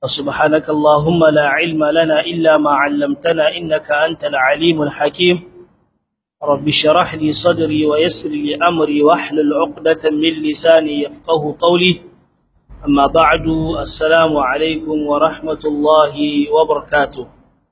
سبحانك اللهم لا علم لنا إلا ما علمتنا إنك أنت العليم الحكيم رب اشرح لي صدري ويسر لي أمري واحلل عقدة من لساني يفقه قولي أما بعد السلام عليكم ورحمة الله وبركاته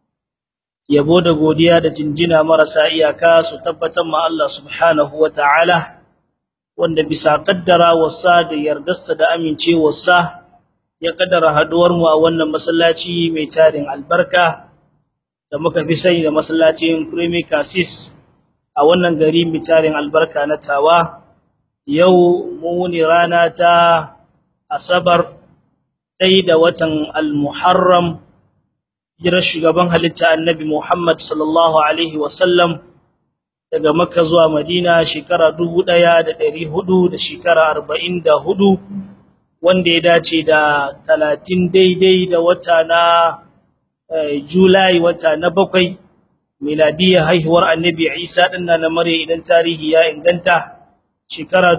yabo da godiya da jinjina marasa iyaka su tabbatar ma Allah subhanahu ta'ala, wanda bisa kaddara wasa da yardarsa da amincewarsa ya kaddara haduwar mu a wannan masallaci mai tarin albarka da muka fi sani da masallacin Premier Cassis a wannan gari mai tarin albarka na Tawa yau mu ne rana ta Asabar ɗaya da watan Al-Muharram jirar shugaban halitta annabi Muhammad sallallahu alaihi wasallam daga Makka zuwa Madina shekara 1400 da shekara 44 wanda ya dace da 30 daidai da wata na Julai wata na bakwai miladiya haihuwar annabi Isa din na mare idan tarihi ya inganta shekara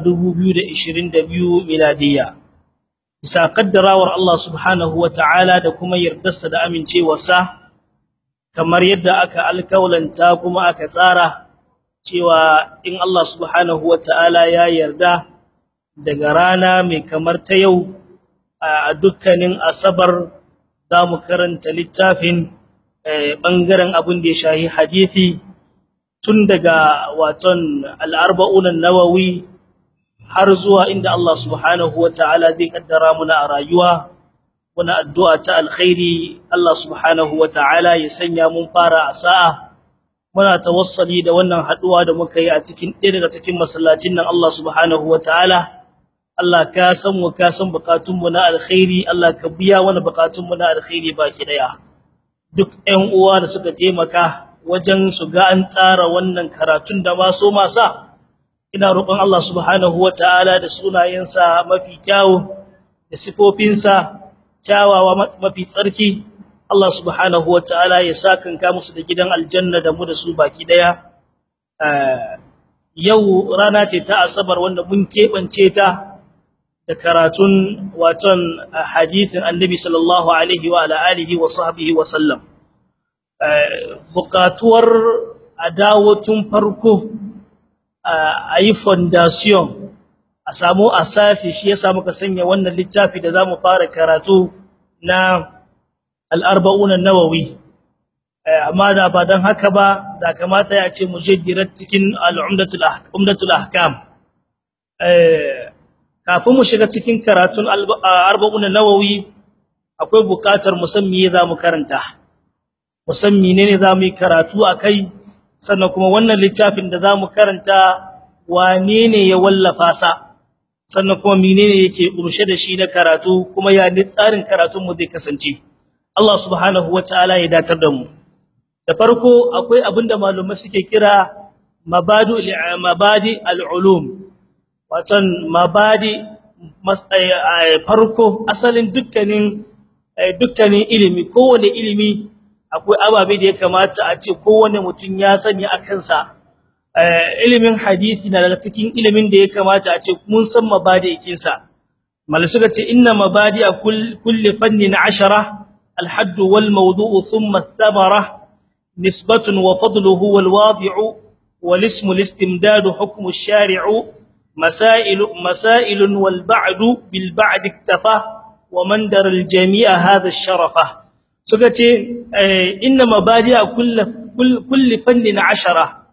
2022 miladiya bisa kaddarawar Allah subhanahu ta'ala da kuma yardarsa da amincewarsa kamar yadda aka alkaulanta kuma aka tsara cewa in Allah subhanahu ta'ala ya yarda daga rana mai kamar ta yau a dukkanin asabar zamu karanta littafin bangaren abin da ya shahi hadisi tun daga waton al-arba'un an-nawawi har zuwa inda Allah subhanahu wataala zai kaddara muna a rayuwa muna addu'a ta alkhairi Allah subhanahu wataala ya sanya mun fara a sa'a muna tawassali da wannan haduwa da muka yi a cikin ɗaya daga cikin masallacin nan Allah subhanahu wataala Allah ka san mu ka san bukatun mu na alkhairi Allah ka biya mana bukatun mu na alkhairi baki daya duk ƴan uwa da suka taimaka wajen su ga an tsara wannan karatun da ma so masa ina roƙon Allah subhanahu wataala da sunayensa mafi kyawu da sifofinsa kyawawa mafi tsarki Allah subhanahu wataala ya sakanka musu da gidan aljanna da mu da su baki daya yau rana ce ta asabar wanda mun kebance ta da karatun waton hadisin annabi sallallahu alaihi wa ala alihi wa sahbihi wa sallam buƙatuwar adawatun farko a yi foundation a samu asasi shi yasa muka sanya wannan littafi da zamu fara karatu na al-arba'un an-nawawi amma da ba dan haka ba da kamata ya ce mujaddirat cikin al-umdatul umdatul ahkam kafin mu shiga cikin karatun al-arba'un an-nawawi akwai bukatar musammi zamu karanta musammi ne ne zamu yi karatu akai sannan kuma wannan littafin da zamu karanta wane ne ya wallafa sa sannan kuma menene yake kurshe da shi na karatu kuma ya ne tsarin karatun mu zai kasance Allah subhanahu wataala ya datar da mu da farko akwai abinda malumai suke kira mabadu mabadi al-ulum watan mabadi farko asalin dukkanin dukkanin ilimi kowane ilimi akwai ababe da ya kamata a ce kowane mutum ya sani akan sa ilimin hadisi na daga cikin ilimin da ya kamata a ce mun san mabadi'in sa mal suka ce inna mabadi'a kulli fannin 10 al-hadd wal mawdu'u thumma ath-thamara nisbatun wa fadluhu wal wadi'u wal ismu al-istimdad hukmu ash-shari'u masail masail wal ba'd bil ba'd iktafa wa man dar al-jami'a hadha ash-sharafa suka ce inna mabadi'a kulli kulli fannin 10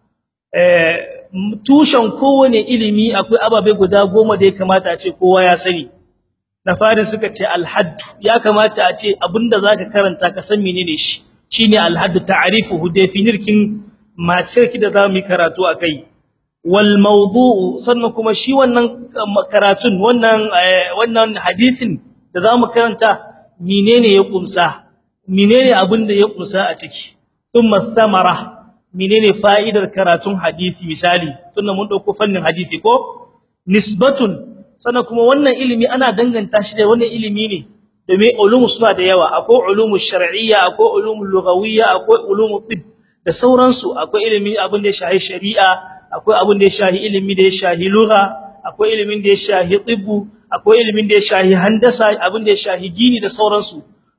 tushen kowane ilimi akwai ababe guda goma da ya kamata a ce kowa ya sani na farin suka ce alhadd ya kamata a ce abinda zaka karanta ka san menene shi shine alhadd ta'rifuhu definirkin macirki da zamu yi karatu akai wal mawdu'u sannan kuma shi wannan karatun wannan wannan hadisin da zamu karanta menene ya kumsa menene abinda ya kumsa a ciki thumma thamara menene fa'idar karatun hadisi misali tunda mun dauko fannin hadisi ko nisbatun sannan kuma wannan ilimi ana danganta shi da wannan ilimi ne domin ulumu suna da yawa akwai ulumu shar'iyya akwai ulumu lughawiyya akwai ulumu tib da sauransu akwai ilimi abin da ya shahi shari'a akwai abin da ya shahi ilimi da ya shahi lugha akwai ilimin da ya shahi tibbu akwai ilimin da ya shahi handasa abin da ya shahi gini da sauransu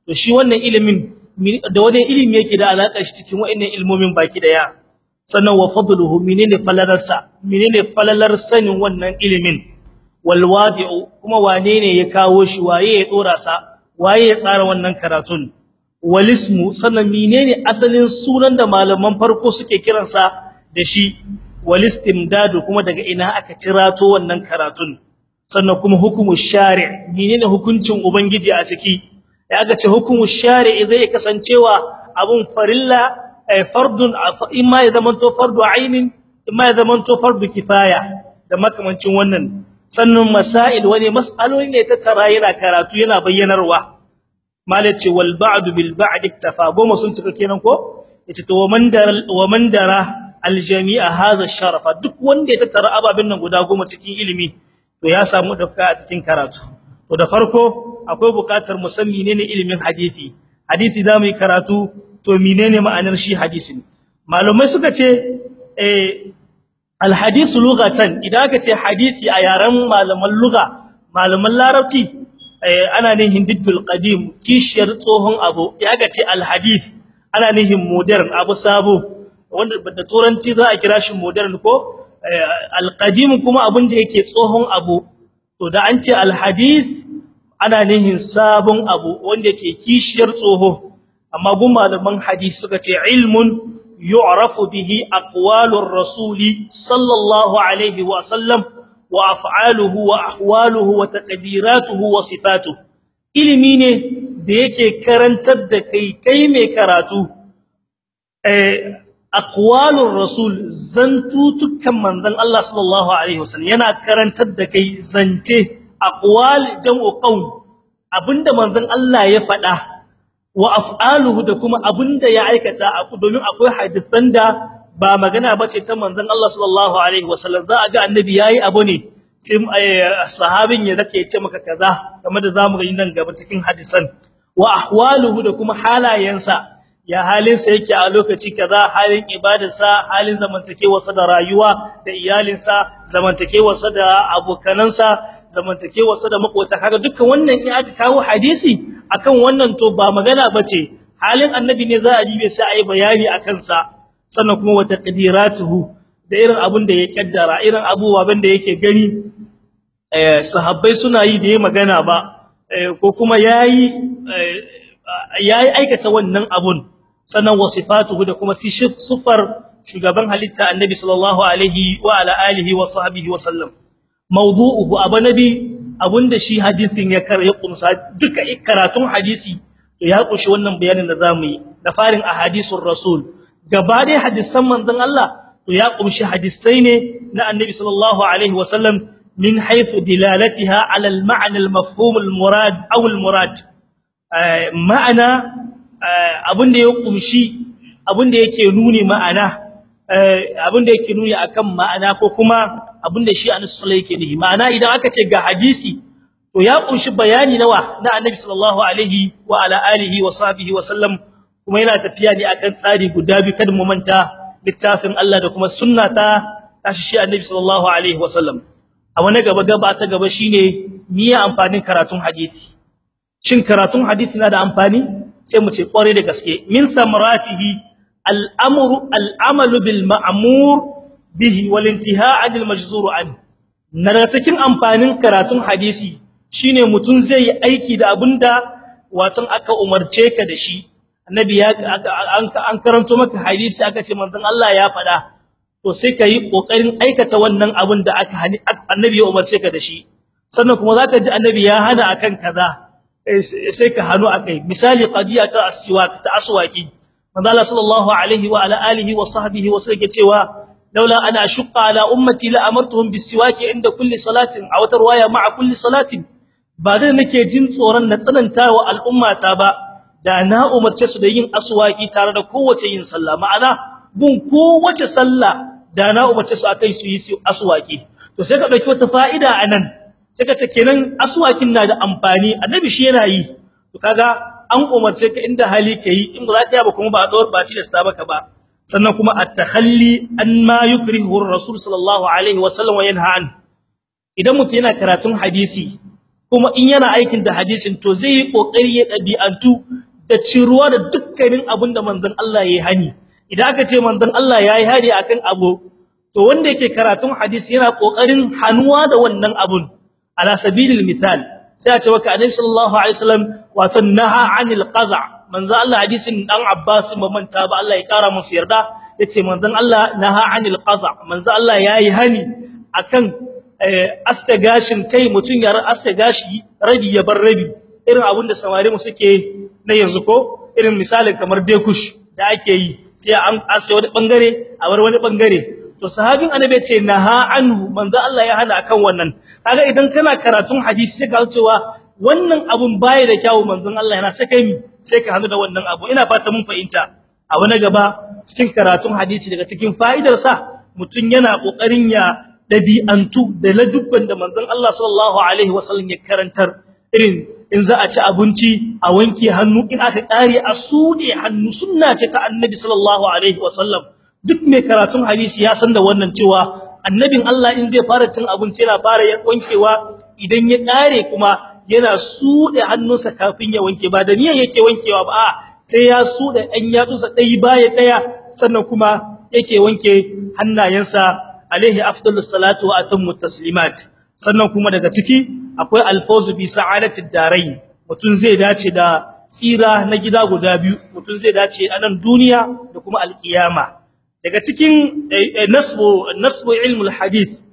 to shi wannan ilimin da wani ilimi yake da alaka shi cikin wa'annan ilmomin baki daya sannan wa fadluhu menene falalarsa menene falalar sanin wannan ilimin wal wadi'u kuma wane ne ya kawo shi waye ya dora sa waye ya tsara wannan karatun wal ismu sannan menene asalin sunan da malaman farko suke kiransa da shi wal istimdadu kuma daga ina aka cirato wannan karatun sannan kuma hukumu shari' menene hukuncin ubangiji a ciki ya aka ce hukumu shari' zai kasancewa abun farilla fardun imma ya zamanto fardu ainin imma ya zamanto fardu kifaya da makamancin wannan sannan masail wani mas'aloli ne ta tara yana karatu yana bayyanarwa malace wal ba'd bil ba'd iktafa goma sun cika kenan ko yace to waman dara waman dara al jami'a hadha sharafa duk wanda ya tattara ababin nan guda goma cikin ilimi to ya samu dauka a cikin karatu to da farko akwai bukatar musammi ne ilimin hadisi hadisi zamu yi karatu to menene ma'anar shi hadisin malumai suka ce eh alhadith lughatan idan aka ce hadisi a yaren malaman lugha malaman larabci ana nihin diddul qadim kishiyar tsohon abu ya ga ce alhadith ana nihin modern abu sabo wanda da turanci za a kira shi modern ko alqadim kuma abun da yake tsohon abu to da an ce alhadith ana nihin sabon abu wanda yake kishiyar tsoho amma gun malaman hadisi suka ce ilmun yu'rafu bihi aqwalur rasuli sallallahu alaihi wa sallam wa af'aluhu wa ahwaluhu wa taqdiratuhu wa sifatuhu ilimi ne da yake karantar da kai kai mai karatu eh aqwalur rasul zantutukan manzon Allah sallallahu alaihi wasallam yana karantar da kai zance aqwal jam'u qaul abinda manzon Allah ya faɗa wa af'aluhu da kuma abinda ya aikata domin akwai hadisan da ba magana bace ta manzon Allah sallallahu alaihi wasallam za a ga annabi yayi abu ne sai sahabin ya zake ce maka kaza kamar da zamu gani nan gaba cikin hadisan wa ahwaluhu da kuma halayensa ya halinsa yake a lokaci kaza halin ibadarsa halin zamantakewarsa da rayuwa da iyalinsa zamantakewarsa da abokanansa zamantakewarsa da makota kaga dukkan wannan in aka kawo hadisi akan wannan to ba magana bace halin annabi ne za a dibe sai ayi bayani akan sa sannan kuma wata qadiratuhu da irin abun da ya kaddara irin abubuwan da yake gani eh sahabbai suna yi da yayi magana ba ko kuma yayi yayi aikata wannan abun sannan wasifatuhu da kuma sifar shugaban halitta annabi sallallahu alaihi wa ala alihi wa sahbihi wa sallam mawdu'uhu abanabi abunda shi hadisin ya kar ya kumsa duka karatun hadisi to ya kushi wannan bayanin da zamu yi da farin ahadithur rasul gaba dai hadisan manzon Allah to ya kumshi hadisai ne na annabi sallallahu alaihi wa sallam min haythu dilalatiha ala al-ma'na al-mafhum al-murad aw al-murad ma'ana abinda ya kumshi abinda yake nuni ma'ana abinda yake nuni akan ma'ana ko kuma abinda shi annabi sallallahu yake nihi ma'ana idan aka ce ga hadisi to ya kunshi bayani nawa na annabi sallallahu alaihi wa ala alihi wa sahbihi wa sallam kuma yana tafiya ne akan tsari guda biyu kada mu manta littafin Allah da kuma sunna ta tashi shi annabi sallallahu alaihi wa sallam a wani gaba gaba ta gaba shine miya amfanin karatun hadisi shin karatun hadisi na da amfani sai mu ce kware da gaske min samaratihi al-amru al-amalu bil ma'mur bihi wal intihaa' anil majzur an na cikin amfanin karatun hadisi shine mutun zai yi aiki da abinda watan aka umarce ka da shi annabi ya an karanto maka hadisi aka ce manzon Allah ya faɗa to sai kai kokarin aikata wannan abin da aka annabi ya umarce ka da shi sannan kuma zaka ji annabi ya hana akan kaza sai ka hanu akai misali qadiya ta aswak ta aswaki manzo Allah sallallahu alaihi wa ala alihi wa sahbihi wa sallam cewa laula ana ashqa ala ummati la amartuhum bisiwaki inda kulli salatin aw tarwaya ma'a kulli salatin ba da nake jin tsoron na tsananta wa al'ummata ba da na umarce su da yin aswaki tare da kowace yin sallah ma'ana gun kowace sallah da na umarce su akan su yi aswaki to sai ka dauki wata fa'ida anan sai ka ce kenan aswakin na da amfani annabi shi yana yi to kaga an umarce ka inda hali kai in ba za ka yi ba kuma ba dor ba ci da sta baka ba sannan kuma at-takhalli an ma yukrihu ar-rasul sallallahu alaihi wa sallam wa yanha an idan mutum yana karatun hadisi kuma in yana aikin da hadisin to zai yi kokari ya dabi'antu da ciruwa da dukkanin abin da manzon Allah yayi hani idan aka ce manzon Allah yayi hani akan abu to wanda yake karatun hadisi yana kokarin hanuwa da wannan abun ala sabilil misal sai a ce maka annabi sallallahu alaihi wasallam wato naha anil qaza manzo Allah hadisin dan Abbas ba manta ba Allah ya kara masa yarda yace manzon Allah naha anil qaza manzo Allah yayi hani akan aska gashin kai mutun ya aska gashi rabi ya bar rabi irin abun da samari mu suke na yanzu ko irin misalin kamar dekush da ake yi sai an aska wani bangare a bar wani bangare to sahabin annabi ce naha anhu manzo Allah ya hana akan wannan kaga idan kana karatun hadisi sai ka cewa wannan abun baya da kyawu manzon Allah yana sai kai mi sai ka hanu da wannan abu ina fata mun fahimta a wani gaba cikin karatun hadisi daga cikin fa'idar sa mutun yana kokarin ya dabi'antu da ladubban da manzon Allah sallallahu alaihi wasallam ya karantar irin in za a ci abinci a wanke hannu in aka kare a sude hannu sunna ce ta annabi sallallahu alaihi wasallam duk mai karatun hadisi ya san da wannan cewa annabin Allah in zai fara cin abinci yana fara wankewa idan ya kare kuma yana sude hannunsa kafin ya wanke ba da niyyar yake wankewa ba sai ya sude ɗan yatsunsa ɗaya baya ɗaya sannan kuma yake wanke hannayensa alaihi afdalus salatu wa atammu taslimat sannan kuma daga ciki akwai alfawzu bi sa'adatid darain mutun zai dace da tsira na gida guda biyu mutun zai dace a nan duniya da kuma alkiyama daga cikin nasbu nasbu ilmul hadith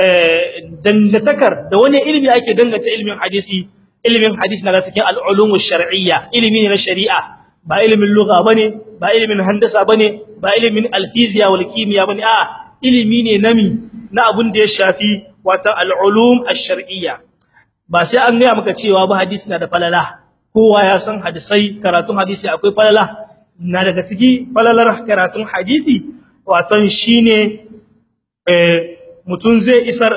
dangatakar da wani ilimi ake dangata ilmin hadisi ilmin hadisi daga cikin al-ulumush shar'iyya ilimi na shari'a ba ilimin lugha bane ba ilimin handasa bane ba ilimin al-fiziya wal kimiyya bane a ilimi ne nami na abun da ya shafi wato al-ulum ash-shar'iyya ba sai an ga maka cewa ba hadisi na da falala kowa ya san hadisai karatun hadisi akwai falala na daga ciki falalar karatun hadisi wato shine eh mutun zai isar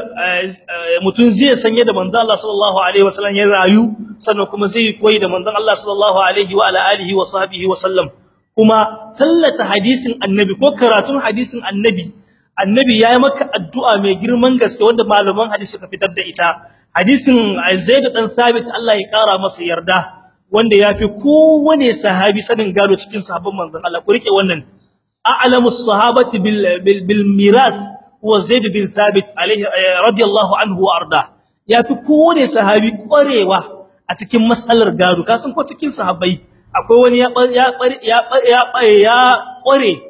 mutun zai sanye da manzon Allah sallallahu alaihi wasallam ya rayu sannan kuma zai koyi da manzon Allah sallallahu alaihi wa ala alihi wa sahbihi wasallam kuma tallata hadisin annabi ko karatun hadisin annabi annabi yayi maka addu'a mai girman gaske wanda malaman hadisi suka fitar da ita hadisin Zaid dan Thabit Allah ya kara masa yarda wanda yafi kowane sahabi sanin gado cikin sahabban manzon Allah ku rike wannan a'lamus sahabati bil bil mirath huwa Zaid bin Thabit alaihi radiyallahu anhu wa arda yafi kowane sahabi kwarewa a cikin mas'alar gado kasan ko cikin sahabbai akwai wani ya ya ya ya kware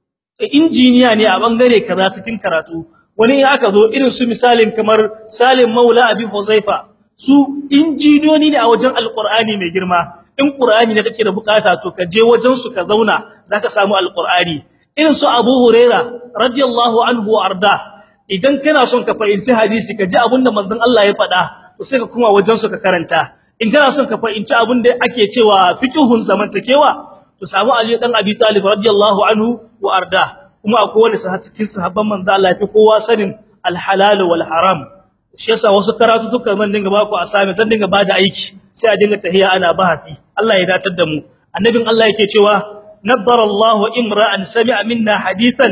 injiniya ne a bangare kaza cikin karatu wani in aka zo irin su misalin kamar Salim Maula Abi Huzaifa su injiniyoni ne a wajen alqur'ani mai girma in qur'ani ne kake da bukata to ka je wajen su ka zauna zaka samu alqur'ani irin su Abu Huraira radiyallahu anhu arda idan kana son ka fahimci hadisi ka ji abinda manzon Allah ya faɗa to sai ka kuma wajen su ka karanta in kana son ka fahimci abinda ake cewa fiqhun zamantakewa to samu Ali dan Abi Talib radiyallahu anhu wa arda kuma akwai wani sahabi cikin sahabban manzon Allah fi kowa sanin al-halal wal haram shi yasa wasu karatu duka man dinga ba ku asami zan dinga bada aiki sai a dinga tahiya ana bahati Allah ya datar da mu annabin Allah yake cewa نظر الله امرا سمع منا حديثا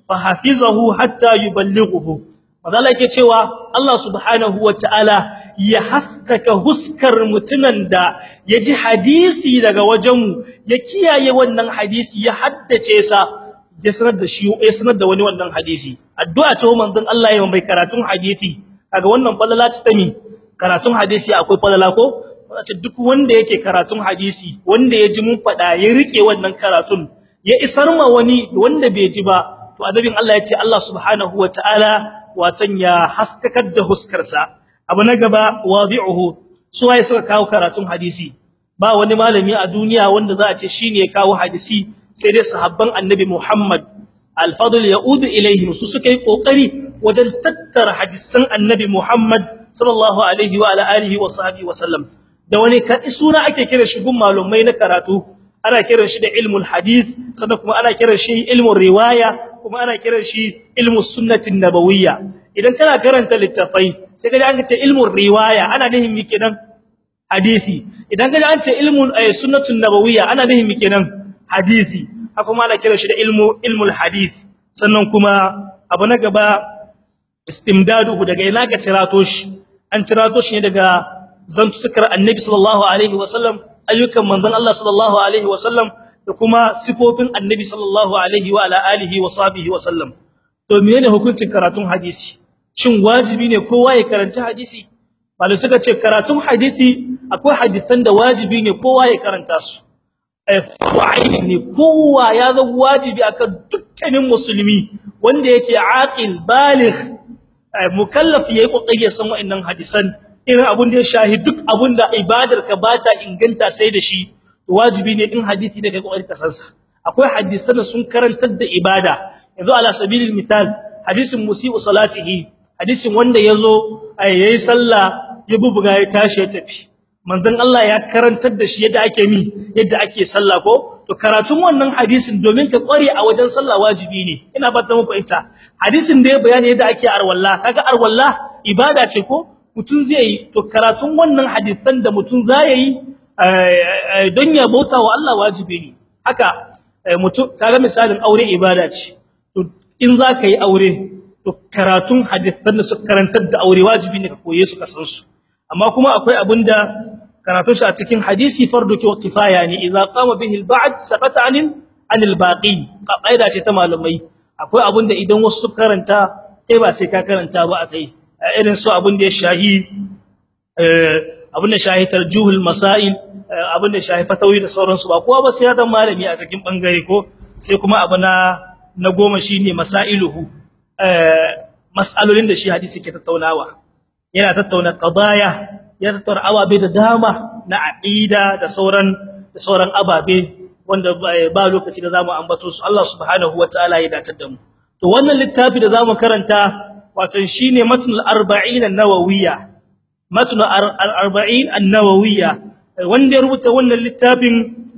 فحفظه حتى يبلغه madalla yake cewa Allah subhanahu wataala ya haskaka huskar mutunan da yaji hadisi daga wajenmu ya kiyaye wannan hadisi ya haddace sa ya sanar da shi ya sanar da wani wannan hadisi addu'a ce manzon Allah ya mai karatun hadisi kaga wannan falala ta mi karatun hadisi akwai falala ko wace duk wanda yake karatun hadisi wanda ya ji mun fada ya rike wannan karatun ya isar ma wani wanda bai ji ba to annabin Allah ya ce Allah subhanahu wataala watan ya haskakar da huskarsa abu na gaba wadi'uhu su waye suka kawo karatun hadisi ba wani malami a duniya wanda za a ce shine ya kawo hadisi sai dai sahabban annabi Muhammad al-fadl yaudu ilaihim su suka yi kokari wajen tattara hadisan annabi Muhammad sallallahu alaihi wa ala alihi wa sahbihi wa sallam da wani suna ake kira shi gun malumai na karatu ana kiran shi da ilmul hadith sannan kuma ana kiran shi ilmul riwaya kuma ana kiran shi ilmus sunnatin nabawiyya idan kana karanta littafai sai kaje an ce ilmul riwaya ana nihin mi kenan hadisi idan kaje an ce ilmul sunnatun nabawiyya ana nihin mi kenan hadisi haka kuma ana kiran shi da ilmu ilmul hadith sannan kuma abu na gaba istimdaduhu daga ina ka tirato shi an tirato shi ne daga zantutukar annabi sallallahu alaihi wasallam ayyukan manzon Allah sallallahu alaihi wasallam da kuma sifofin annabi sallallahu alaihi wa ala alihi wa sahbihi wasallam to menene hukuncin karatun hadisi shin wajibi ne kowa ya karanta hadisi malai suka ce karatun hadisi akwai hadisan da wajibi ne kowa ya karanta su fa'ili ne kowa ya zama wajibi akan dukkanin musulmi wanda yake aqil baligh mukallaf yayi kokari ya san wa'annan hadisan irin abun da ya shahi duk abun da ibadar ka bata inganta sai da shi wajibi ne in hadisi da kai kokari ka san sa akwai hadisan da sun karantar da ibada yanzu ala sabilil misal hadisin musii'u salatihi hadisin wanda yazo yayi sallah ya bubuga ya tashi ya tafi manzon Allah ya karantar da shi yadda ake mi yadda ake sallah ko to karatun wannan hadisin domin ka kware a wajen sallah wajibi ne ina ba ta mu fahimta hadisin da ya bayani yadda ake arwalla kaga arwalla ibada ce ko mutun zai yi to karatun wannan hadisan da mutun zai yi don ya bauta wa Allah wajibi ne haka mutun kaga misalin aure ibada ce to in zaka yi aure to karatun hadisan da suka karantar da aure wajibi ne ka koye su ka san su amma kuma akwai abinda karatun shi a cikin hadisi fardu ki kifaya ne idza qama bihi al-ba'd saqata anil anil baqin qaida ce ta malumai akwai abinda idan wasu su karanta kai ba sai ka karanta ba akai irin su abinda ya shahi eh abinda shahi tarjuhul masail abinda shahi fatawi da sauransu ba kowa ba sai ya dan malami a cikin bangare ko sai kuma abu na na goma shine masailuhu eh mas'alolin da shi hadisi ke tattaunawa yana tattauna qadaya ya tattauna ababe da dama na aqida da sauran da sauran ababe wanda ba lokaci da zamu ambato su Allah subhanahu wataala ya dace da mu to wannan littafi da zamu karanta wato shine matnul 40 an-nawawiyya matnul 40 an-nawawiyya wanda ya rubuta wannan littafin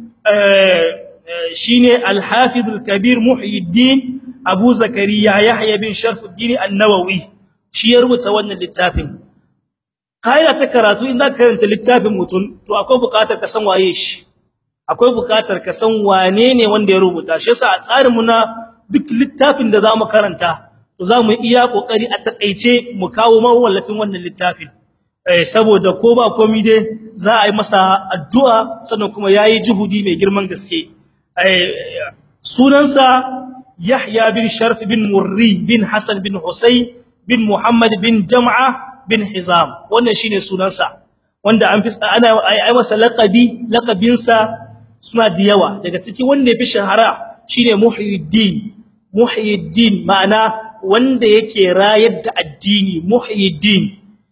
shine al-hafiz al-kabir muhyiddin abu zakariya yahya bin sharfuddin an-nawawi shi ya rubuta wannan littafin kaida ta karatu in zaka karanta littafin mutum to akwai buƙatar ka san waye shi akwai buƙatar ka san wane ne wanda ya rubuta shi yasa a tsarin mu na duk littafin da zamu karanta to zamu iya kokari a takeice mu kawo mawallafin wannan littafin eh saboda ko ba komai dai za a yi masa addu'a sannan kuma yayi juhudi mai girman gaske eh sunansa Yahya bin Sharf bin Murri bin Hassan bin Husayn bin Muhammad bin Jam'a bin Hizam wannan shine sunansa wanda an fi ana ai masa laqabi laqabinsa suna da yawa daga cikin wanda yafi shahara shine Muhyiddin Muhyiddin ma'ana wanda yake rayar da addini Muhyiddin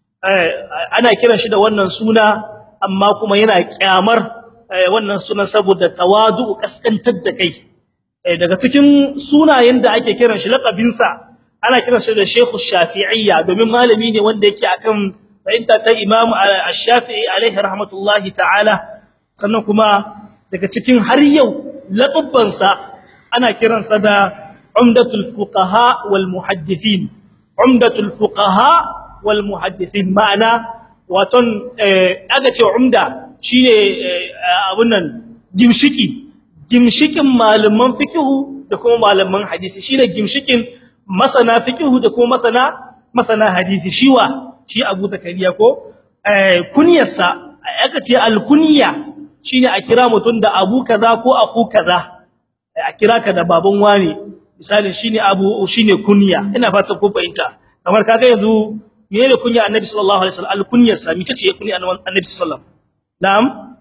ana kiran shi da wannan suna amma kuma yana kyamar wannan sunan saboda tawadu kaskantar da kai daga cikin sunayen da ake kiran shi laqabinsa ana kiran shi da Sheikh Shafi'iyya domin malami ne wanda yake akan fahimta ta Imam Ash-Shafi'i alaihi rahmatullahi ta'ala sannan kuma daga cikin har yau laqabansa ana kiransa da Umdatul Fuqaha wal Muhaddithin Umdatul Fuqaha wal Muhaddithin ma'ana waton aga ce umda shine abun nan gimshiki gimshikin malaman fiqhu da kuma malaman hadisi shine gimshikin masana fiqhu da kuma masana masana hadisi shiwa shi Abu Zakariya ko eh kunyarsa aka ce alkunya shine a kira mutun da Abu kaza ko akhu kaza a kira ka da baban wani misali shine Abu shine kunya ina fata ko fahimta kamar kaga yanzu menene kunya Annabi sallallahu alaihi wasallam alkunyarsa mice ce kunya Annabi sallallahu na'am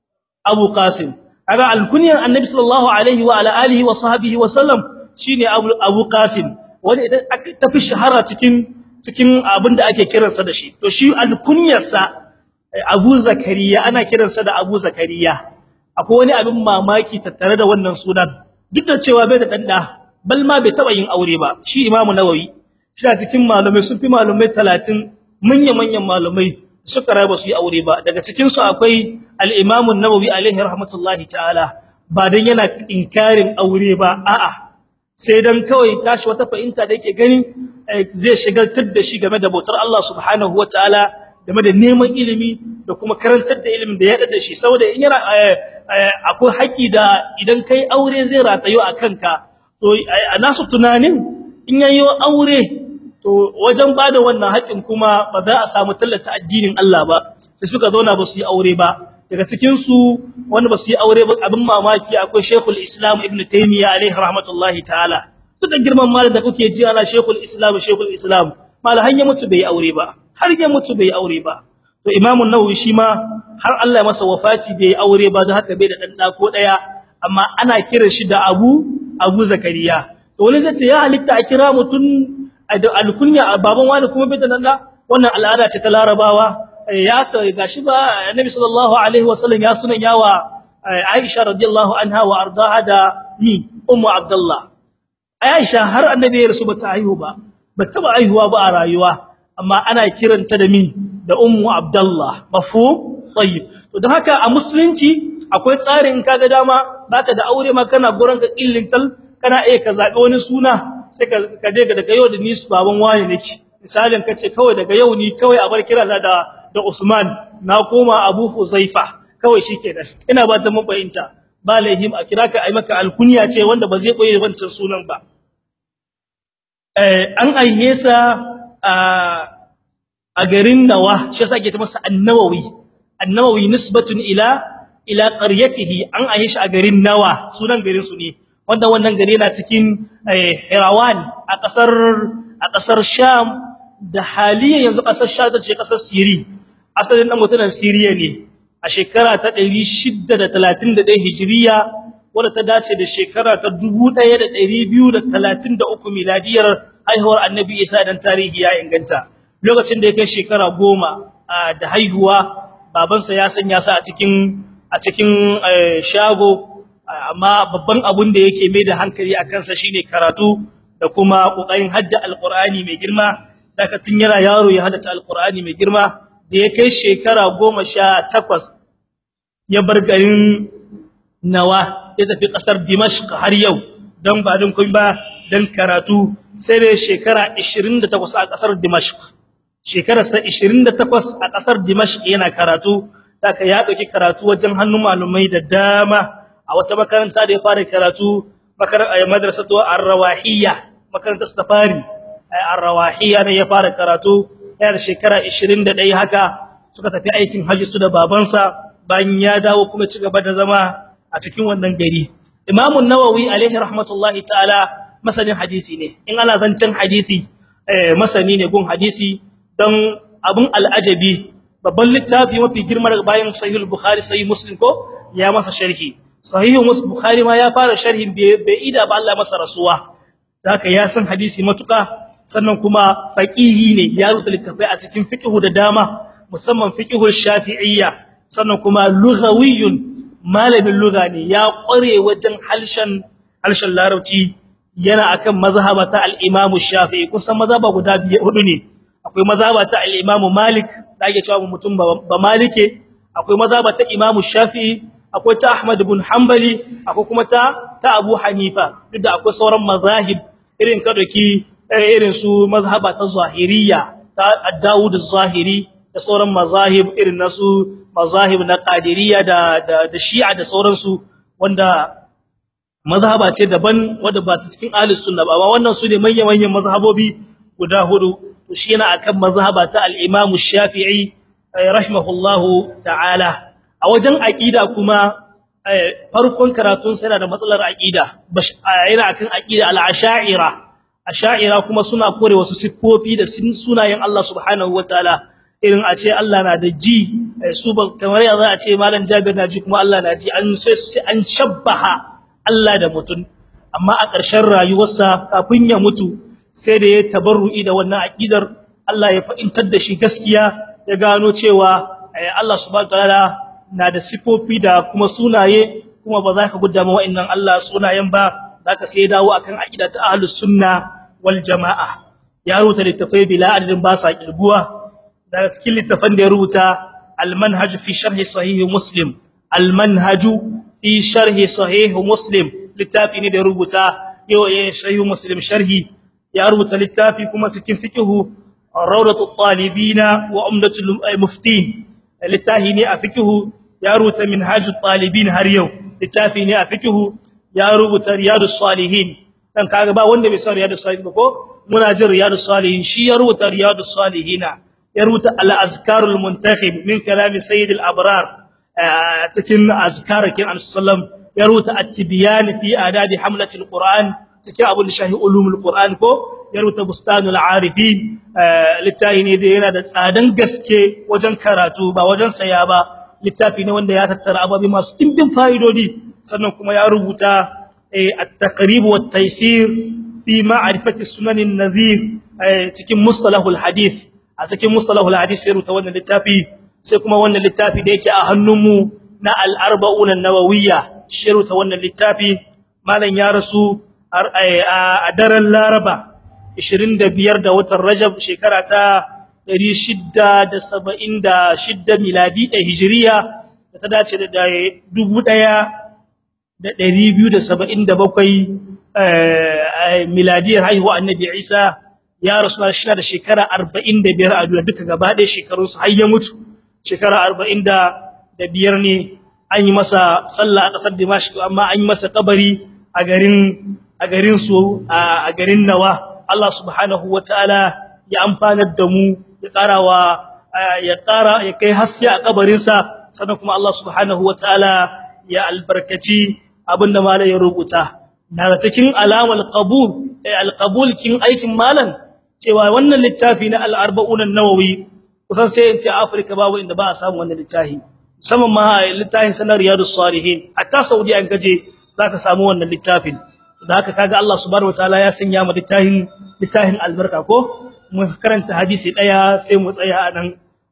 Abu Qasim kaga alkunyar Annabi sallallahu alaihi wa ala alihi wa sahbihi wa sallam shine Abu Abu Qasim wanda ita tafi shahara cikin cikin abinda ake kiransa da shi to shi alkunyarsa Abu Zakariya ana kiransa da Abu Zakariya akwai wani abin mamaki tattare da wannan sunan duk da cewa bai da danda bal ma bai taba yin aure ba shi Imam Nawawi shi cikin malamai sun fi malamai 30 manyan manyan malamai suka raba su yi aure ba daga cikin su akwai al-Imam an-Nawawi alaihi rahmatullahi ta'ala ba dan yana inkarin aure ba a'a sai dan kawai tashi wata fahimta da yake gani zai shigaltar da shi game da bautar Allah subhanahu wataala game da neman ilimi da kuma karantar da ilimin da ya da shi saboda in yana akwai haƙi da idan kai aure zai ratayo a kanka to a nasu tunanin in yayi aure to wajen bada wannan haƙin kuma ba za a samu tallata addinin Allah ba sai suka zauna ba su yi aure ba daga cikin su wanda basu yi aure ba abin mamaki akwai Sheikhul Islam Ibn Taymiyyah alaihi rahmatullahi ta'ala duk da girman malam da kuke ji ana Sheikhul Islam Sheikhul Islam malam har ya mutu bai aure ba har ya mutu bai aure ba to Imam an-Nawawi shi ma har Allah ya masa wafati bai aure ba don haka bai da dan da ko daya amma ana kiran shi da Abu Abu Zakariya to wani zai ce ya halitta a kira mutun alkunya baban wani kuma bai da nan da wannan al'ada ce ta Larabawa ya ta gashi ba Annabi sallallahu alaihi wasallam ya sunan yawa Aisha radiyallahu anha wa ardaha da mi ummu Abdullah Aisha har Annabi ya rasu bata haihu ba bata ba haihuwa ba a rayuwa amma ana kiranta da mi da ummu Abdullah mafhum tayyib to don haka a musulunci akwai tsarin kaga dama baka da aure ma kana gurin ka illintal kana iya ka zabi wani suna sai ka ka je daga yau da ni su baban waye nake misalin kace kawai daga yau ni kawai a bar kira da da Usman na koma Abu Huzaifa kawai shikenan ina ba ta mun fahimta ba lahim a kira ka ai maka alkunya ce wanda ba zai koyi wancan sunan ba eh an ayyesa a a garin Nawa shi yasa ake ta masa An-Nawawi An-Nawawi nisbatun ila ila qaryatihi an ayi shi a garin Nawa sunan garin su ne wanda wannan gari yana cikin Hirawan a kasar a kasar Sham da haliyan yanzu kasar Sham ta ce kasar Siri asalin dan mutunan Siriya ne a shekara ta 631 Hijriya wanda ta dace da shekara ta 1233 miladiyar haihuwar Annabi Isa dan tarihi ya inganta lokacin da ya kai shekara 10 da haihuwa babansa ya sanya sa a cikin a cikin shago amma babban abun da yake mai da hankali a kansa shine karatu da kuma kokarin hadda alqur'ani mai girma daga tun yana yaro ya hadda alqur'ani mai girma da ya kai shekara 18 ya bar garin Nawa ya tafi kasar Dimashq har yau dan ba din kun ba dan karatu sai da shekara 28 a kasar Dimashq shekara 28 a kasar Dimashq yana karatu daga ya dauki karatu wajen hannun malumai da dama a wata makaranta da ya fara karatu makarantar madrasatu ar-rawahiyya makarantar safari ar-rawahiyya ne ya fara karatu yana shekara 21 haka suka tafi aikin haji su da babansa bayan ya dawo kuma ci gaba da zama a cikin wannan gari Imam an-Nawawi alaihi rahmatullahi ta'ala masanin hadisi ne in ana zancen hadisi eh masani ne gun hadisi dan abun al'ajabi babban littafi mafi girma daga bayan sahih al-bukhari sahih muslim ko ya masa sharhi sahih muslim bukhari ma ya fara sharhin bai ida ba Allah masa rasuwa haka ya san hadisi matuka sannan kuma faqihi ne ya rubuta littafai a cikin fiqh da dama musamman fiqh shafi'iyya sannan kuma lughawiyyun malamin lugha ne ya kware wajen halshen halshen larabci yana akan mazhaba ta al-imam shafi'i kusan mazhaba guda biyu hudu ne akwai mazhaba ta al-imam malik da ake cewa mutum ba malike akwai mazhaba ta imam shafi'i akwai ta ahmad ibn hanbali akwai kuma ta ta abu hanifa duk da akwai sauran mazahib irin ka doki irin su mazhaba ta zahiriyya ta ad-daud az-zahiri da sauran mazahib irin nasu mazahib na qadiriyya da da shi'a da sauransu wanda mazhaba ce daban wanda ba ta cikin ahlus sunna ba wannan su ne manyan manyan mazhabobi guda hudu to shi yana akan mazhaba ta al-imam shafi'i rahimahullahu ta'ala a wajen aqida kuma farkon karatun sa yana da matsalar aqida yana akan aqida al-ash'ira ash'ira kuma suna kore wasu siffofi da sunayen Allah subhanahu wataala irin a ce Allah na da ji su ba kamar ya za a ce malam Jabir na ji kuma Allah na ji an sai su ce an shabbaha Allah da mutum amma a ƙarshen rayuwarsa kafin ya mutu sai da ya tabarru'i da wannan aqidar Allah ya fa'intar da shi gaskiya ya gano cewa Allah subhanahu wataala na da sifofi da kuma sunaye kuma ba za ka gudda ma wa'annan Allah sunayen ba zaka sai dawo akan aqida ta ahlus sunna wal jamaa ya rubuta littafai bila adadin ba sa kirguwa daga cikin littafan da ya rubuta al-manhaj fi sharh sahih muslim al-manhaj fi sharh sahih muslim littafi ne da ya rubuta yau ya sahih muslim sharhi ya rubuta littafi kuma cikin fiqhu rawdatu talibina wa umdatul muftin littafi ne a fiqhu ya rubuta minhajut talibin har yau littafi ne a fiqhu ya rubuta riyadus salihin dan kaga ba wanda bai san riyadus salihin ba ko muna jin riyadus salihin shi ya rubuta riyadus salihina ya rubuta al-azkarul muntakhib min kalam sayyid al-abrar cikin azkarakin annabi ya rubuta at-tibyan fi adabi hamlatil qur'an cikin abul shahi ulumul qur'an ko ya rubuta bustanul arifin littafi ne da yana da tsadan gaske wajen karatu ba wajen saya ba littafi ne wanda ya tattara ababi masu dimbin fa'idodi sannan kuma ya rubuta at-taqrib wa at-taysir fi ma'rifati sunan an-nadhir cikin mustalahul hadith a cikin mustalahul hadith ya rubuta wannan littafi sai kuma wannan littafi da yake a hannunmu na al-arba'un an-nawawiyya shi rubuta wannan littafi malam ya rasu a daren Laraba 25 da watan Rajab shekara ta 676 miladi da hijriya da ta dace da 1277 miladiyar haihuwa annabi Isa ya rasu shi da shekara 45 a duniya duka gaba ɗaya shekarunsu har ya mutu shekara 45 ne an yi masa sallah a kasar Dimashq amma an yi masa kabari a garin a garin su a garin Nawa Allah subhanahu wataala ya amfanar da mu ya karawa ya kara ya kai haske a kabarin sa sannan kuma Allah subhanahu wataala ya albarkaci abinda malai ya rubuta daga cikin alamul qabul alqabul kin aikin malan cewa wannan littafi na al-arba'un an-nawawi kusan sai in ce Afrika babu inda ba a samu wannan littafi musamman ma littafin sanar riyadus salihin hatta saudi an gaje zaka samu wannan littafin da haka kaga Allah subhanahu wataala ya sanya mu littafin littafin albarka ko mu karanta hadisi daya sai mu tsaya a nan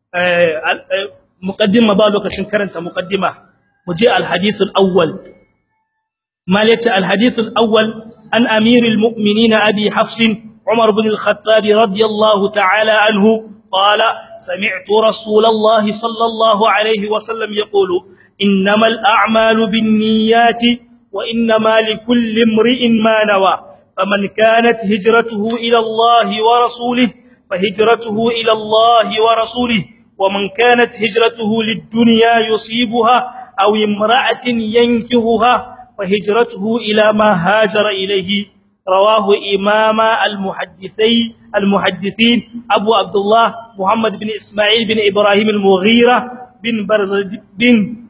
muqaddima ba lokacin karanta muqaddima mu je alhadith alawwal malati alhadith alawwal an amirul mu'minin abi hafs umar ibn al-khattab radiyallahu ta'ala anhu قال سمعت رسول الله صلى الله عليه وسلم يقول انما الاعمال بالنيات وانما لكل امرئ ما نوى فمن كانت هجرته الى الله ورسوله فهجرته الى الله ورسوله ومن كانت هجرته للدنيا يصيبها او امراه ينكهها فهجرته الى ما هاجر اليه رواه امام المحدثي المحدثين ابو عبد الله محمد بن اسماعيل بن ابراهيم المغيرة بن برز بن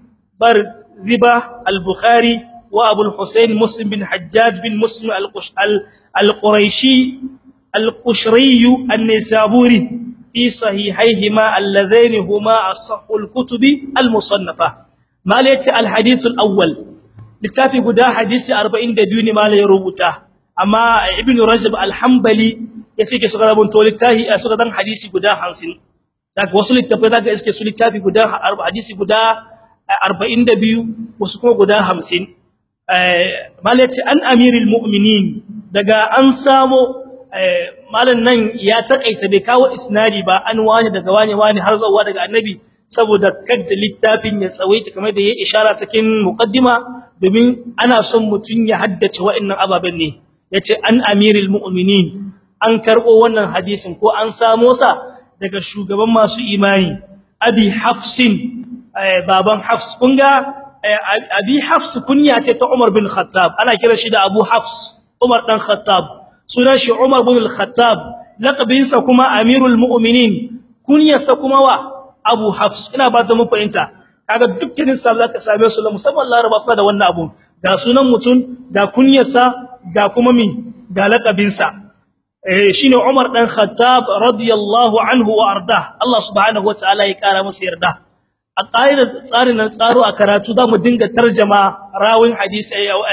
برذبة البخاري وابو الحسين مسلم بن حجاج بن مسلم القريشي القشري النسابوري في صحيحيهما اللذين هما اصح الكتب المصنفه ما ليت الحديث الاول littafi guda hadisi 42 ne malai rubuta amma ibnu rajab al-hanbali yace ke suka rabun to littafi suka dan hadisi guda 50 daga wasu littafai daga iske su littafi guda hadisi guda 42 wasu kuma guda 50 eh malai an amirul mu'minin daga an samo malan nan ya takaita bai kawo isnadi ba an wani daga wani wani har zuwa daga annabi saboda kadda littafin ya tsawaita kamar da ya ishara cikin muqaddima domin ana son mutun ya haddace wa'annan ababen ne yace an amirul mu'minin an karbo wannan hadisin ko an samo sa daga shugaban masu imani abi hafsin baban hafs kunga abi hafs kunya ce ta umar bin khattab ana kira shi da abu hafs umar dan khattab sunan shi umar bin al-khattab laqabinsa kuma amirul mu'minin kunyarsa kuma wa Abu Hafs ina ba ta mu fahimta kaga dukkanin sa zaka same su musamman Laraba suna da wannan abu ga sunan mutun ga kunyarsa ga kuma mi ga laqabin sa eh shine Umar dan Khattab radiyallahu anhu wa arda Allah subhanahu wataala ya kara masa yarda a ƙa'idar tsarin tsaro a karatu za mu dinga tarjama rawin hadisi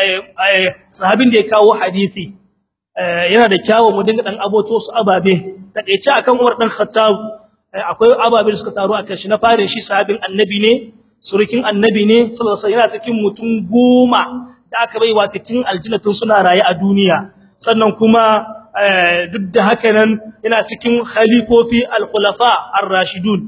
sahabin da ya kawo hadisi yana da kyawu mu dinga dan aboto su ababe takeice akan Umar dan Khattab akwai ababe da suka taru akan shi na fare shi sahabin annabi ne surukin annabi ne sallallahu alaihi yana cikin mutum goma da aka bai wa cikin aljannatun suna raye a duniya sannan kuma duk da haka nan yana cikin khalifofi al-khulafa ar-rashidun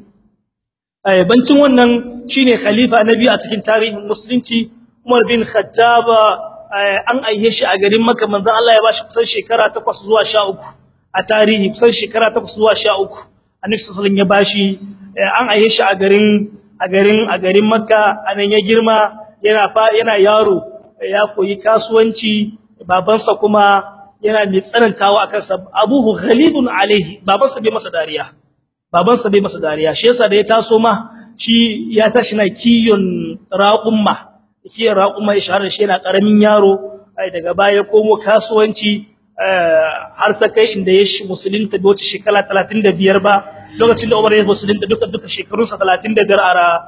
bancin wannan shine khalifa nabi a cikin tarihin musulunci Umar bin Khattab an aihe shi a garin Makka manzon Allah ya bashi kusan shekara 8 zuwa 13 a tarihi kusan shekara 8 zuwa 13 annabi sallallahu ya bashi an aihe shi a garin a garin a garin Makka anan ya girma yana yana yaro ya koyi kasuwanci babansa kuma yana mai tsanantawa akan sa abuhu ghalidun alaihi babansa bai masa dariya babansa bai masa dariya shi yasa da ya taso ma shi ya tashi na kiyon raqumma yake raqumma ya shahara shi yana karamin yaro ai daga baya komo kasuwanci har ta kai inda ya musulunta da wata shekara 35 ba lokacin da Umar ya musulunta duka duka shekarunsa 35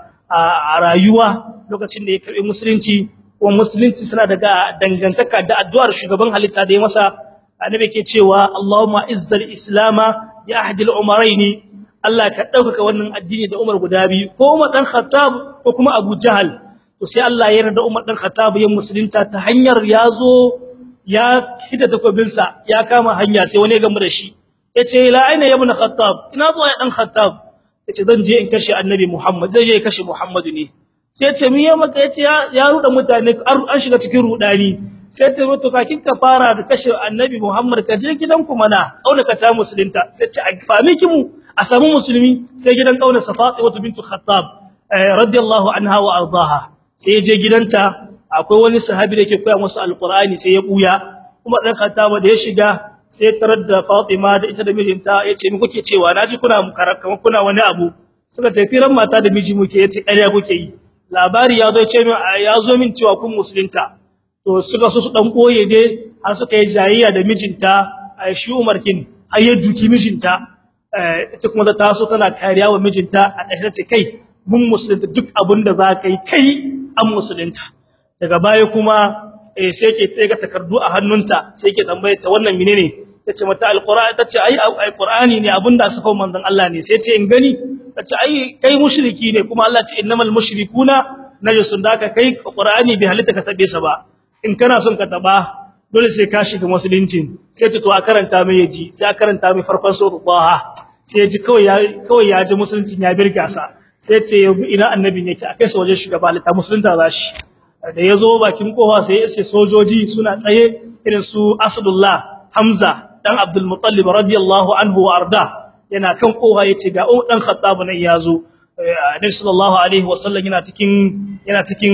a rayuwa lokacin da ya karbi musulunci kuma musulunci suna daga dangantaka da addu'ar shugaban halitta da ya masa annabi ke cewa Allahumma izzal islama ya ahdil umaraini Allah ka dauka wannan addini da Umar guda biyu ko Umar dan Khattab ko kuma Abu Jahal to sai Allah ya yarda Umar dan Khattab ya musulunta ta hanyar yazo ya hida takobin sa ya kama hanya sai wani ya gamu da shi yace la aina ibn Khattab ina zuwa dan Khattab yace zan je in kashe Annabi Muhammad zai je ya kashe Muhammadu ne sai yace miye maka yace ya ruda mutane an shiga cikin rudani sai ta mutu kakin ka fara da kashe annabi Muhammad ka je gidanku mana kauna ka ta musulunta sai ce a fami kimu a samu musulmi sai gidan kauna Safatima bintu Khattab radiyallahu anha wa ardaha sai je gidanta akwai wani sahabi da yake koya musu alqur'ani sai ya buya kuma dan Khattab da ya shiga sai tarar da Fatima da ita da mijinta yace mi kuke cewa naji kuna kamar kuna wani abu suka ce firan mata da miji muke yace ƙarya kuke yi labari ya zo ce ya zo min cewa kun musulunta to suka so su dan boye dai har suka yi jayayya da mijinta shi Umar kin har ya duki mijinta ita kuma ta so tana kariya wa mijinta a ƙarshe ce kai mun musulunta duk abin da za ka yi kai an musulunta daga baya kuma sai ke tsega takardu a hannunta sai ke tambaye ta wannan menene tace mata alqur'ani tace ai alqur'ani ne abinda suka manzon Allah ne sai ce in gani tace ai kai mushriki ne kuma Allah ce innamal mushrikuna najasun da ka kai qur'ani bi halitta ka tabe sa ba in kana son ka taba dole sai ka shiga musulunci sai ta to a karanta mai yaji sai a karanta mai farkon sura Taha sai yaji kawai ya kawai ya ji musulunci ya birga sa sai ce ina annabi yake a kai sa wajen shugaba ta musulunta zashi da yazo bakin kofa sai sai sojoji suna tsaye irin su Asdullah Hamza dan Abdul Muttalib radiyallahu anhu wa arda yana kan kofa yace ga dan Khattab nan yazo Annabi sallallahu alaihi wasallam yana cikin yana cikin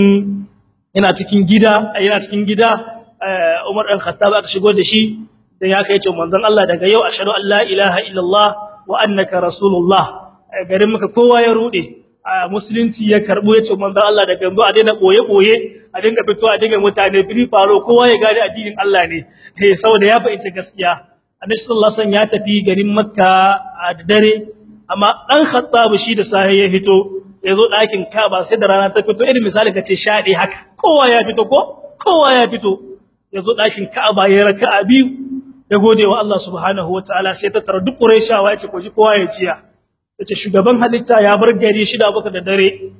yana cikin gida yana cikin gida Umar dan Khattab aka shigo da shi dan ya kai ce manzon Allah daga yau ashhadu an la ilaha illallah wa annaka rasulullah garin maka kowa ya rude musulunci ya karbo ya ce manzon Allah daga yanzu a daina boye boye a dinga fito a dinga mutane fili faro kowa ya gane addinin Allah ne eh saboda ya fahimci gaskiya Annabi sallallahu alaihi wasallam ya tafi garin Makka a dare amma dan Khattab shi da sahi ya fito yazo ɗakin Kaaba sai da rana ta fito irin misali kace shade haka kowa ya fito ko kowa ya fito yazo ɗakin Kaaba ya raka'a biyu ya gode wa Allah subhanahu wataala sai ta tara duk Qurayshawa yace ko ji kowa ya ciya yace shugaban halitta ya bar gari shida baka da dare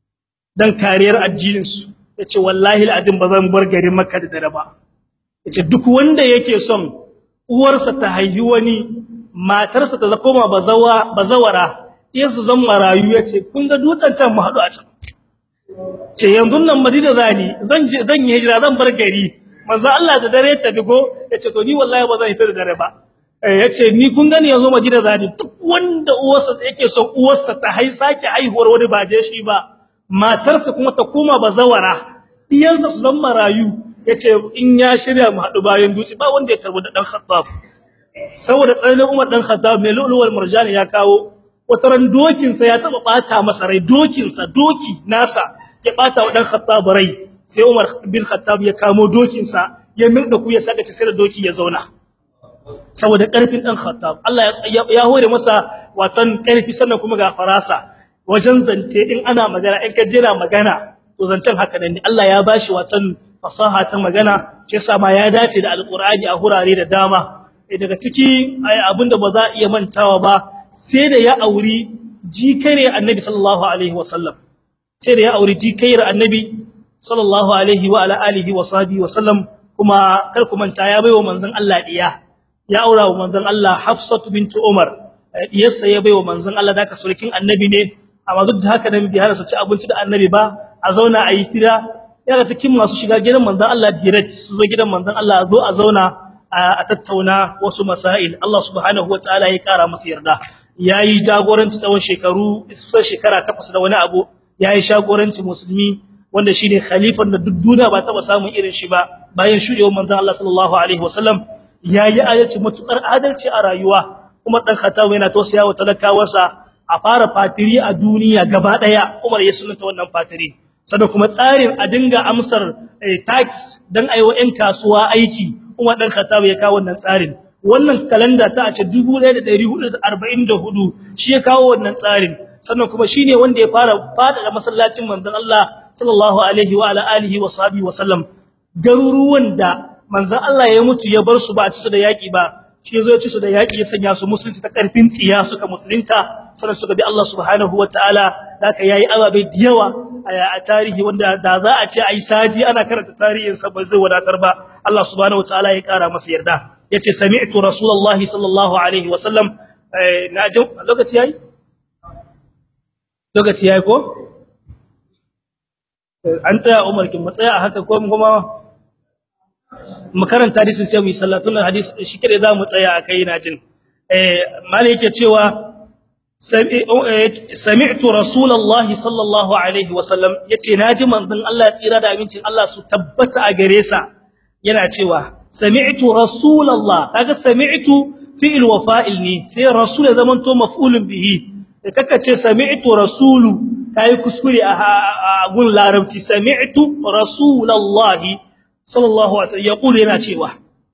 dan kariyar addinin su yace wallahi alazim bazan bar garin Makka da dare ba yace duk wanda yake son uwarsa ta haihi wani matarsa ta koma bazawa bazawara yansu zan marayu yace kun ga dutsen can mu hadu a can ce yanzu nan Madina zani zan je zan yi hijira zan bar gari manzo Allah da dare ta bigo yace to ni wallahi ba zan hita da dare ba yace ni kun gani yanzu Madina zani duk wanda uwarsa yake son uwarsa ta hai sake haihuwar wani ba je shi ba matarsa kuma ta koma bazawara diyansa su zan marayu yace in ya shirya mu hadu bayan dutse ba wanda ya karbu da dan Khattab saboda tsananin Umar dan Khattab mai luluwar murjan ya kawo wataran dokin sa ya taba bata masa rai dokin sa doki nasa ya bata wa dan Khattab rai sai Umar bin Khattab ya kamo dokin sa ya mirda ku ya saka sai da doki ya zauna saboda karfin dan Khattab Allah ya hore masa watan karfi sannan kuma ga farasa wajen zance in ana magana in ka jira magana to zancen haka ne Allah ya bashi watan fasaha ta magana shi yasa ma ya dace da alqur'ani a hurare da dama daga ciki abinda ba za iya mantawa ba sai da ya auri jikare annabi sallallahu alaihi wasallam sai da ya auri jikayar annabi sallallahu alaihi wa ala alihi wa sahbihi wasallam kuma kar ku manta ya baiwa manzon Allah diya ya aura wa manzon Allah Hafsatu bint Umar diyarsa ya baiwa manzon Allah da ka surkin annabi ne amma duk da haka nan bi har su ci abinci da annabi ba a zauna a yi hira yana cikin masu shiga gidan manzon Allah direct su zo gidan manzon Allah zo a zauna a tattauna wasu masail Allah subhanahu wataala ya kara musu yarda yayi jagoranci tsawon shekaru kusan shekara 8 da wani abu yayi jagoranci musulmi wanda shine khalifan da duk duniya ba taba samun irin shi ba bayan shudewar manzon Allah sallallahu alaihi wasallam yayi adalci mutukar adalci a rayuwa kuma dan Khattab yana tausayawa talakawarsa a fara fatiri a duniya gaba daya Umar ya sunanta wannan fatiri sannan kuma tsarin a dinga amsar tax dan aiwa ƴan kasuwa aiki Umar dan Khattab ya kawo wannan tsarin wannan kalanda ta a ce 1444 shi ya kawo wannan tsarin sannan kuma shine wanda ya fara fada da masallacin manzon Allah sallallahu alaihi wa ala alihi wa sahbihi wa sallam garuruwan da manzon Allah ya mutu ya bar su ba a ci su da yaki ba shi yazo ya ci su da yaki ya sanya su musulunci ta karfin tsiya suka musulunta sannan suka bi Allah subhanahu wa ta'ala haka yayi ababe da yawa a tarihi wanda da za a ce ai saji ana karanta tarihin sa ba zai wadatar ba Allah subhanahu wa ta'ala ya kara masa yarda yace sami'tu rasulullahi sallallahu alaihi wa sallam na ji lokaci yayi lokaci yayi ko an tsaya Umar kin matsaya a haka ko kuma mu karanta hadisin sai mu yi sallatun hadisi shi kade za mu tsaya akai ina jin eh malai yake cewa sami'tu rasulullahi sallallahu alaihi wasallam yace naji manzon Allah ya tsira da amincin Allah su tabbata a gare sa yana cewa sami'tu rasulullah kaga sami'tu fi'il wa fa'il ne sai rasul ya zamanto maf'ulun bihi kaka ce sami'tu rasulu kai kuskure a gun larabci sami'tu rasulullahi sallallahu alaihi wasallam yaqulu yana cewa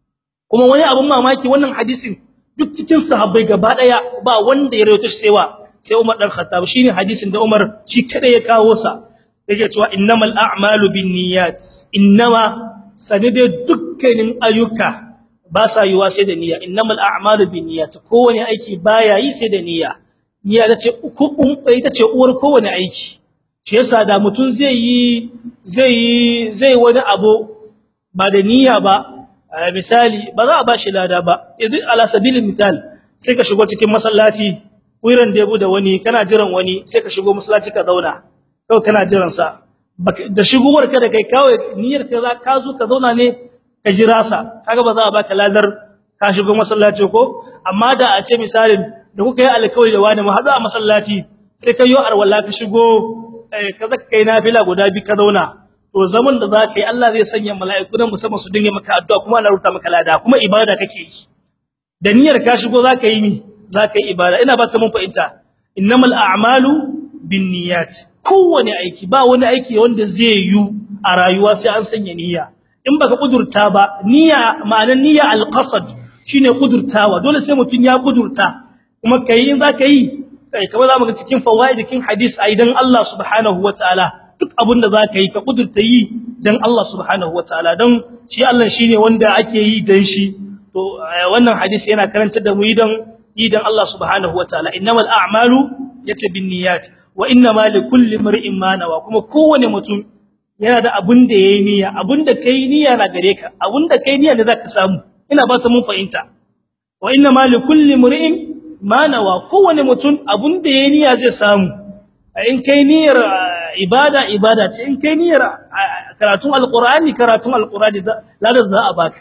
kuma wani abun mamaki wannan hadisin duk cikin sahabbai gaba daya ba wanda ya rawaito shi sewa sai Umar dan Khattab shine hadisin da Umar shi kada ya kawo sa yake cewa innamal a'malu binniyat innama sanide dukkanin ayyuka ba sa yiwa sai da niyya innamal a'malu binniyat kowane aiki baya yi sai da niyya niyya tace uku ita ce uwar kowane aiki shi yasa da mutun zai yi zai yi zai wani abu ba da niyya ba misali ba za a bashi lada ba idan ala sabilil misal sai ka shigo cikin masallaci kuiran da yabo da wani kana jiran wani sai ka shigo masallaci ka zauna kawai kana jiran sa da shigowar ka da kai kawai niyyar ka za ka zo ka zauna ne ka jira sa kaga ba za a baka ladar ka shigo masallaci ko amma da a ce misalin da kuka yi alƙawari da wani mu haɗu a masallaci sai ka yi arwala ka shigo ka zaka kai nafila guda bi ka zauna to zaman da zaka yi Allah zai sanya mala'iku nan musamman su dinga maka addu'a kuma ana rubuta maka lada kuma ibada kake yi da niyyar ka shigo zaka yi mi zaka yi ibada ina ba ta mun fahimta innamal a'malu binniyat kowane aiki ba wani aiki wanda zai yi a rayuwa sai an sanya niyya in baka kudurta ba niyya ma'anar niyya alqasad shine kudurtawa dole sai mutun ya kudurta kuma kai in zaka yi kai kamar zamu ga cikin fawaidikin hadis aidan Allah subhanahu wataala duk abin da zaka yi ka kudurta yi dan Allah subhanahu wataala dan shi Allah shine wanda ake yi dan shi to wannan hadisi yana karantar da mu yi dan yi dan Allah subhanahu wataala innamal a'malu yace binniyat wa innamal likulli mar'in ma nawa kuma kowane mutum yana da abin da yayi niyya abin da kai niyya na gare ka abin da kai niyya ne zaka samu ina ba ta mun fahimta wa innamal likulli mar'in ma nawa kowane mutum abin da yayi niyya zai samu in kai niyyar ibada ibada ce in kai niyyar karatun alqur'ani karatun alqur'ani ladan za a baka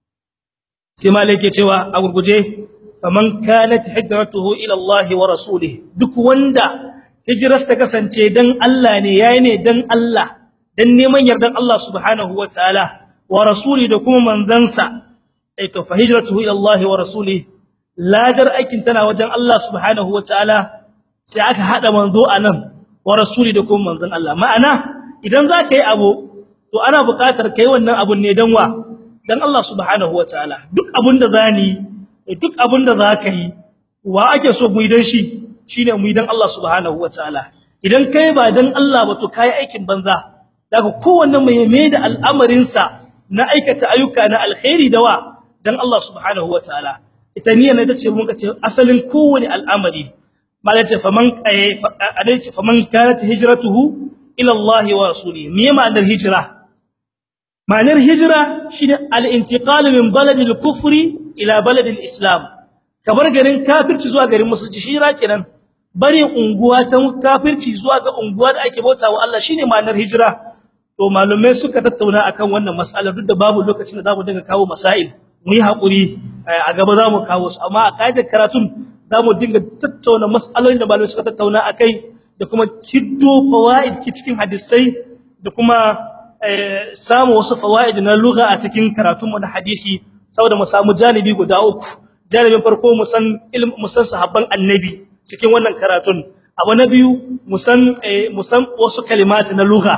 sai malaka cewa a gurguje faman kanat hijratuhu ila Allah wa rasulih duk wanda hijras ta kasance dan Allah ne yayi ne dan Allah dan neman yardan Allah subhanahu wa ta'ala wa rasuli da kuma manzansa ai to fa hijratuhu ila Allah wa rasulih ladar aikin tana wajen Allah subhanahu wa ta'ala sai aka hada manzo anan wa rasuli da kuma manzon Allah ma'ana idan zaka yi abu to ana buƙatar kai wannan abun ne dan wa dan Allah subhanahu wataala duk abun da zani duk abun da zaka yi wa ake so mu yi dan shi shine mu yi dan Allah subhanahu wataala idan kai ba dan Allah ba to kai aikin banza daga kowanne mai mai da al'amarin sa na aikata ayyuka na alkhairi da wa dan Allah subhanahu wataala ita niyyar da ce mun ka ce asalin kowane al'amari malaka faman adaita faman kanat hijratuhu ila Allah wa rasulihi me ma'anar hijra ma'anar hijra shine al-intiqal min baladil kufri ila baladil islam kabar garin kafirci zuwa garin musulunci hijra kenan bari unguwa ta kafirci zuwa ga unguwa da ake bautawa Allah shine ma'anar hijra to malumai suka tattauna akan wannan mas'alar duk da babu lokacin da zamu dinga kawo masail mu yi hakuri a gaba zamu kawo su amma a kaidar karatun zamu dinga tattauna mas'alolin da malamai suka tattauna akai da kuma kiddo fawaid ki cikin hadisai da kuma samu wasu fawaid na lugha a cikin karatun mu na hadisi saboda mu samu janibi guda uku janibin farko mu san ilmin mu san sahabban annabi cikin wannan karatun abu na biyu mu san mu san wasu kalimati na lugha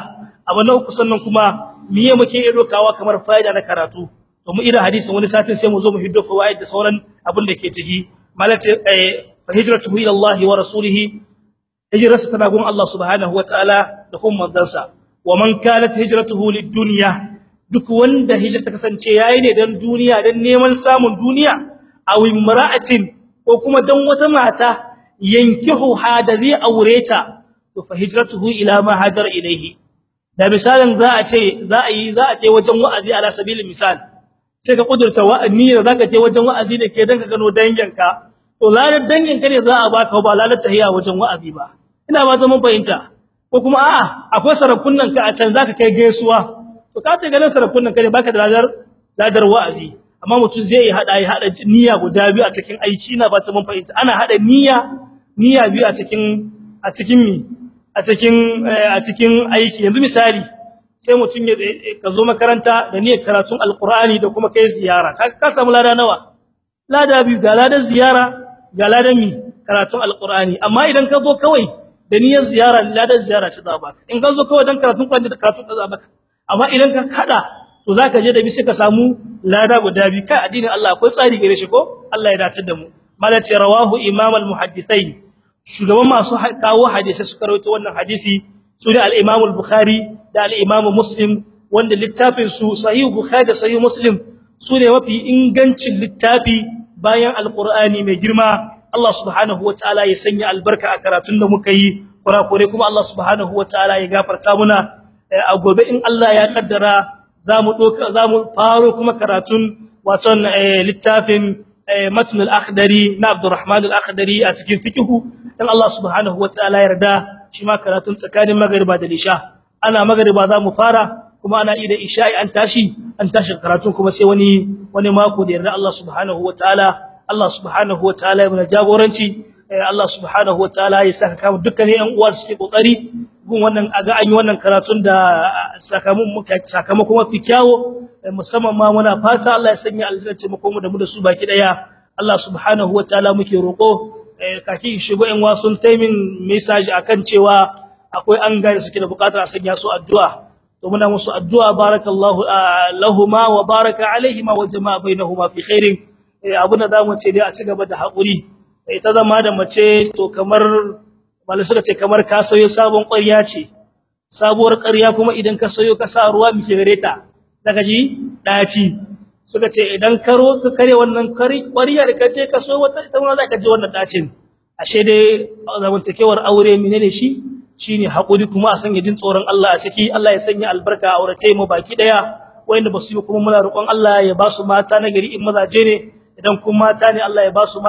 abu na uku sannan kuma miye muke iya dokawa kamar fa'ida na karatu to mu ira hadisin wani satin sai mu zo mu hiddo fawaid da sauran abin da ke ciki malati fa hijratuhu ila Allah wa rasulihi hijrarsa tana gun Allah subhanahu wataala da kuma manzansa wa man kanat hijratuhu lid-dunya duk wanda hijrarsa kasance yayi ne dan duniya dan neman samun duniya aw imra'atin ko kuma dan wata mata yankihu hada zai aureta to fa hijratuhu ila ma hajar ilayhi da misalin za a ce za a yi za a je wajen wa'azi ala sabilin misal sai ka kudurta wa'ani da zaka je wajen wa'azi ne ke dan ka gano danginka to lalar danginka ne za a baka ba lalar tahiya wajen wa'azi ba ina ba zaman fahimta ko kuma a'a akwai sarakunan ka a can zaka kai gaisuwa to ka ta ganin sarakunan ka ne baka da ladar ladar wa'azi amma mutum zai hada ya hada niyya guda biyu a cikin aiki ina ba zaman fahimta ana hada niyya niyya biyu a cikin a cikin mi a cikin a cikin aiki yanzu misali sai mutum ya ka zo makaranta da niyyar karatun alqur'ani da kuma kai ziyara ka ka samu lada nawa lada biyu ga ladan ziyara ga ladan mi karatun alqur'ani amma idan ka zo kawai da niyyar ziyara ladan ziyara ta zaba in ka zo kawai dan karatun qur'ani da karatun da zaba amma idan ka kada to zaka je da bi sai ka samu lada guda biyu kai addinin Allah akwai tsari gare shi ko Allah ya dace da mu malati rawahu imam al-muhaddithain shugaban masu kawo hadisi suka rawaito wannan hadisi sune al-Imam al-Bukhari da al-Imam Muslim wanda littafin su Sahih Bukhari da Sahih Muslim sune mafi ingancin littafi bayan al-Qur'ani mai girma Allah subhanahu wataala ya sanya albarka a karatun da muka yi kurakure kuma Allah subhanahu wataala ya gafarta muna a gobe in Allah ya kaddara zamu doka zamu faro kuma karatun waton littafin matn al-akhdari na Abdurrahman al-akhdari a cikin fiqhu dan Allah subhanahu wataala yarda shi ma karatun tsakanin magriba da isha ana magriba za mu fara kuma ana ida isha'i an tashi an tashi karatun kuma sai wani wani mako da yarda Allah subhanahu wataala Allah subhanahu wataala ya mana jagoranci Allah subhanahu wataala ya saka kama dukkanin ƴan uwa suke kokari gun wannan aga an yi wannan karatun da sakamakon sakamakon mafi kyawo musamman ma muna fata Allah ya sanya aljanna ce mu da mu da su baki daya Allah subhanahu wataala muke roko kaki shigo in wasun taimin message akan cewa akwai an gane suke da bukatar a sanya su addu'a to muna musu addu'a barakallahu lahumma wa baraka alaihima wa jama'a bainahuma fi khairin abuna zamu ce dai a ci gaba da hakuri ita zama da mace to kamar malai suka ce kamar ka sayo sabon ƙarya ce sabuwar ƙarya kuma idan ka sayo ka sa ruwa mike gare ta daga ji daci suka ce idan karo ka kare wannan ƙwariyar ka je ka so wata ita ma za ka ji wannan dacin ashe dai zamantakewar aure menene shi shine hakuri kuma a sanya jin tsoron Allah a ciki Allah ya sanya albarka a aurace mu baki daya wanda basu yi kuma muna roƙon Allah ya ba su mata na gari in mazaje ne idan kuma mata ne Allah ya ba su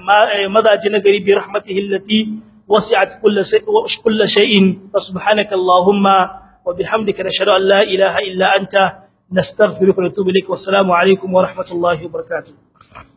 mazaje na gari bi rahmatihi allati wasi'at kulli shay'in subhanaka allahumma wa bihamdika nashhadu an la ilaha illa anta نستغفرك ونتوب اليك والسلام عليكم ورحمه الله وبركاته